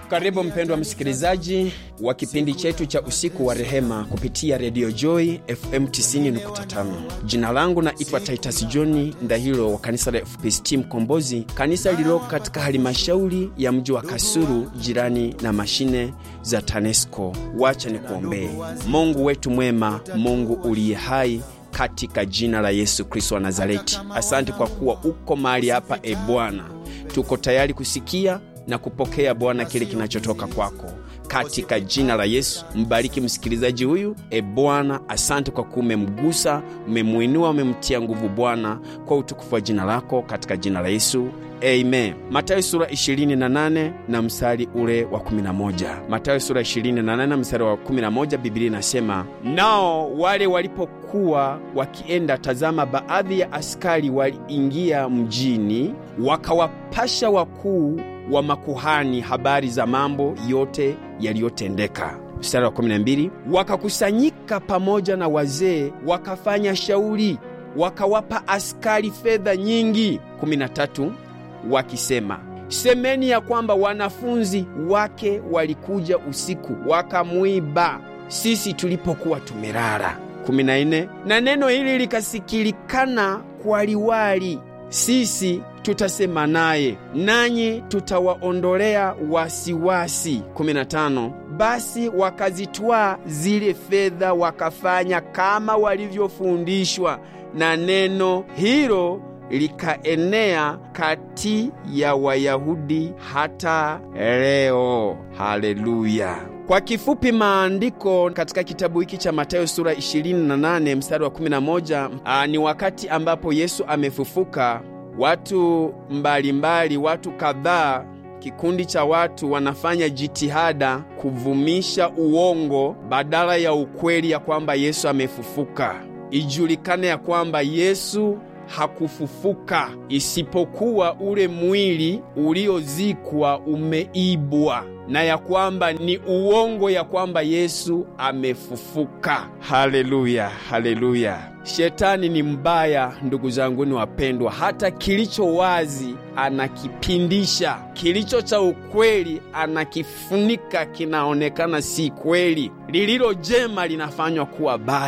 Karibu mpendwa msikilizaji wa kipindi chetu cha usiku wa rehema kupitia redio Joy FM 90.5. Jina langu naitwa Titus John Ndahiro wa kanisa la FPCT Mkombozi, kanisa lililoko katika halimashauri ya mji wa Kasulu, jirani na mashine za TANESCO. Wacha nikuombee. Mungu wetu mwema, Mungu uliye hai katika jina la Yesu Kristo wa Nazareti, asante kwa kuwa uko mahali hapa. E Bwana, tuko tayari kusikia na kupokea Bwana kile kinachotoka kwako katika jina la Yesu. Mbariki msikilizaji huyu e Bwana, asante kwa kuwa umemgusa, umemwinua, umemtia nguvu Bwana, kwa utukufu wa jina lako katika jina la Yesu. Amen. Matayo sura 28 na mstari ule wa 11. Matayo sura 28 na mstari wa 11, Biblia inasema, nao wale walipokuwa wakienda, tazama, baadhi ya askari waliingia mjini, wakawapasha wakuu wa makuhani habari za mambo yote yaliyotendeka. Mstari wa 12, wakakusanyika pamoja na wazee, wakafanya shauri, wakawapa askari fedha nyingi. 13 wakisema semeni ya kwamba wanafunzi wake walikuja usiku wakamwiba sisi tulipokuwa tumelala. 14 na neno hili likasikilikana kwa liwali, sisi tutasema naye nanyi tutawaondolea wasiwasi. 15 basi wakazitwaa zile fedha wakafanya kama walivyofundishwa, na neno hilo likaenea kati ya Wayahudi hata leo. Haleluya! Kwa kifupi, maandiko katika kitabu hiki cha Mathayo sura 28 mstari wa 11, aa, ni wakati ambapo Yesu amefufuka. Watu mbalimbali mbali, watu kadhaa, kikundi cha watu wanafanya jitihada kuvumisha uongo badala ya ukweli ya kwamba Yesu amefufuka. Ijulikane ya kwamba Yesu hakufufuka isipokuwa ule mwili uliozikwa umeibwa, na ya kwamba ni uongo ya kwamba Yesu amefufuka. Haleluya, haleluya! Shetani ni mbaya, ndugu zanguni wapendwa. Hata kilicho wazi anakipindisha, kilicho cha ukweli anakifunika, kinaonekana si kweli. Lililo jema linafanywa kuwa baya.